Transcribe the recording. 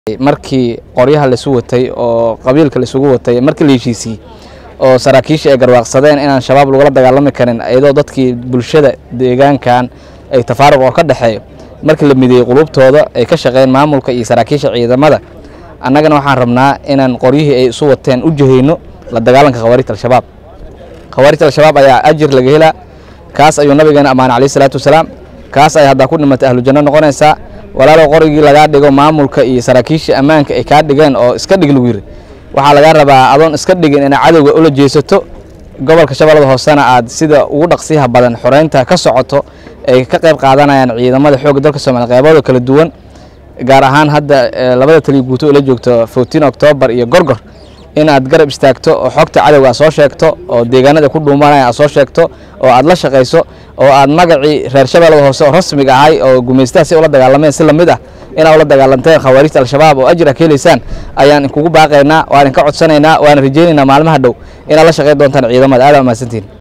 markii qoryaha laisu watay oo qabiilka laisugu watay markii la heshiisiyey oo saraakiisha ay garwaaqsadeen inaan shabaab lagula dagaalami karin iyadoo dadkii bulshada deegaankan ay tafaaruq oo ka dhexeeyo markii la mideeyey qulubtooda ay ka shaqeyn maamulka iyo saraakiisha ciidamada annagana waxaan rabnaa inaan qoryihii ay isu wateen u jahayno la dagaalanka khawaarijta al-shabaab khawaarijta al-shabaab ayaa ajir laga helaa kaas ayuu nabigeena ammaanay calayhi salaatu wasalaam kaas ay haddaa ku dhimatay ahlujanno noqonaysaa walaalow qorigii lagaa dhigo maamulka iyo saraakiisha ammaanka ay kaa dhigeen oo iska dhig lagu yiri waxaa lagaa rabaa adoon iska dhigin inaa cadowga ula jeesato gobolka shabeellada hoosena aad sida ugu dhaqsiyaha badan xoreynta ka socoto ay ka qayb qaadanayaan ciidamada xoogga dalka soomaaliya qeybadoo kala duwan gaar ahaan hadda labada taliya guuto oo la joogto fourteen octoobar iyo gorgor inaad garab istaagto oo xogta cadowga aad soo sheegto oo deegaanada ku dhuumanaya aad soo sheegto oo aad la shaqayso oo aad magacii reer shabeellada hoose oo rasmiga ahay oo gumaystaha si ula dagaalameen si lamid ah inaad ula dagaalanteen khawaarijta al-shabaab oo ajira ka helaysaan ayaan inkugu baaqaynaa waan inka codsanaynaa waana rajaynaynaa maalmaha dhow inaad la shaqayn doontaan ciidamada aad aa mahadsantihin